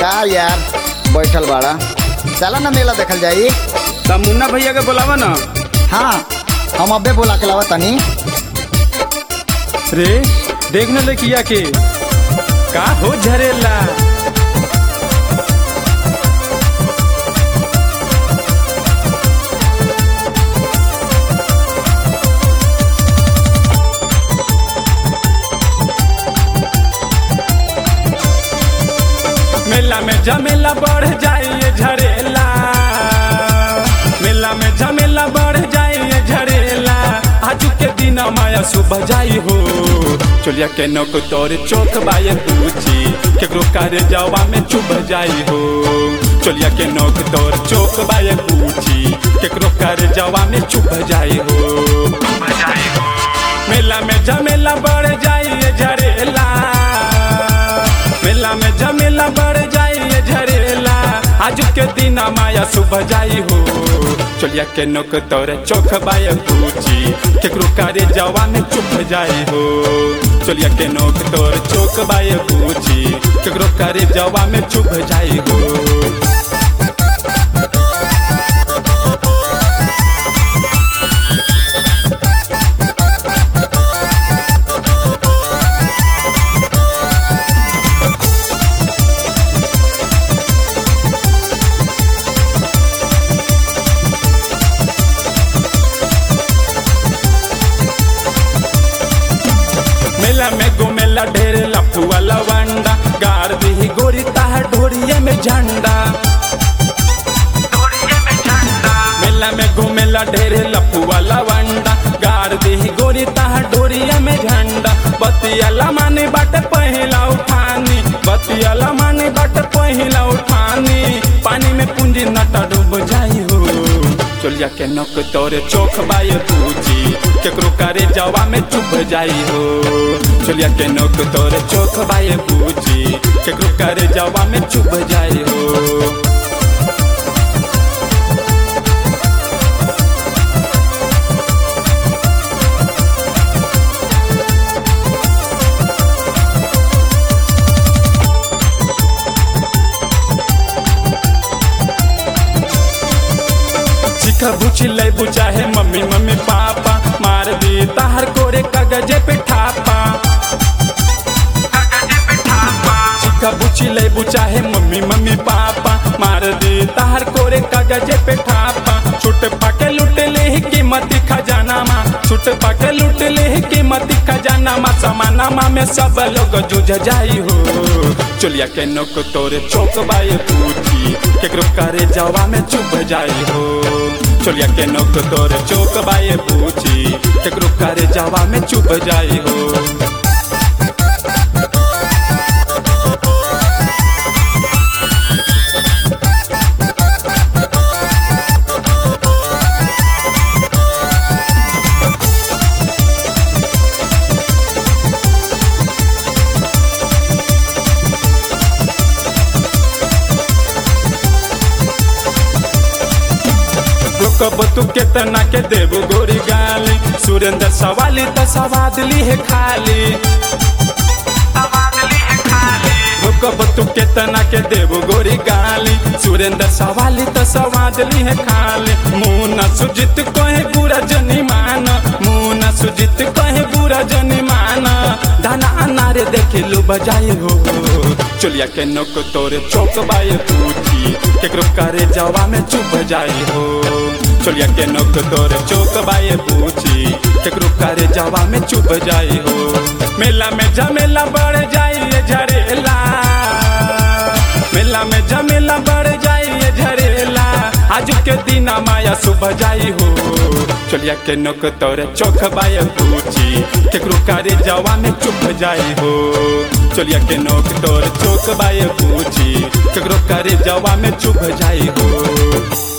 का यार बैठल बाड़ा चला ना मेला देखल जाई तब मुन्ना भैया के बोलावा ना हाँ हम अबे बोला के लावा तनी रे देख न लड़किया के का हो झरेला मेला में झमेला बढ़ जाइए झरेला मेला में झमेला बढ़ जाइए झरेला आज के दिन माया सुबह जाई हो चलिया के नौक तोर चौक बाये पूछी केकरो कार्य जावा में चुभ जाई हो चलिया के नौक तोर चौक बाये पूछी केकरो कार्य जावा में चुभ जाई हो मेला में झमेला बढ़ जाइए झरेला मेला में झमेला बढ़ जाइए झरेला आज के दिन माया सुबह जाई हो चलिया के नोक तोरे चौक बाय पूछी केकरो कारे जवा में चुप जाई हो चलिया के नोक तोर चौक बाय पूछी केकरो कारे जवा में चुप जाई हो मेला में घुमेला ढेर लफुआ लवंडा गार दी गोरी ताह ढोरिए में झंडा मेला में घुमेला ढेर लफुआ लवंडा गार दी गोरी ताह ढोरिए में झंडा बतियाला माने बाट पहिला उठानी बतियाला माने बाट पहिला उठानी पानी में पूंजी नटा डूब जाई हो चलिया के नक तोरे चौक बाय पूछी केकरो करे जवा में चुप जाई हो चलिया के नक तोरे चौक बाय पूछी केकरो करे जवा में चुप जाई हो चिखा बुची ले बुचाहे मम्मी मम्मी पापा मार दी ताहर कोरे कागजे पे ठापा चिखा बुची ले बुचाहे मम्मी मम्मी पापा मार दी ताहर कोरे कागजे पे ठापा छुट पाके लुट ले ही कीमती खजाना मा छुट पाके लुट ले ही कीमती खजाना मा समाना मा में सब लोग जुझ जाई हो चलिया के नोक तोरे चौक बाय पूछी केकरो करे जवा में चुभ जाई हो चलिया के नोक तोरे चौक बाय पूछी केकरो करे जवा में चुभ जाई हो कब तू केतना के देबू गोरी गाली सुरेंद्र सवाली त सवाद ली है खाली कब तू केतना के देबू गोरी गाली सुरेंद्र सवाली त सवाद ली है खाली मुना सुजित कहे बुरा जनी मान मुना सुजित कहे बुरा जनी मान दाना अनारे देखे लो बजाए हो चलिया के नोक तोरे चौक बाय पूछी केकरो करे जवा में चुप जाई हो चलिया के नोक तोरे चौक बाय पूछी केकरो करे जवा में चुप जाई हो मेला में झमेला बढ़ जाइए झरेला मेला में झमेला बढ़ जाइए झरेला आज के दिन माया सुबह जाई हो चलिया के नोक तोरे चौक बाय पूछी केकरो करे जवा में चुप जाई हो चलिया के नोक तोरे चौक बाय पूछी केकरो करे जवा में चुप जाई हो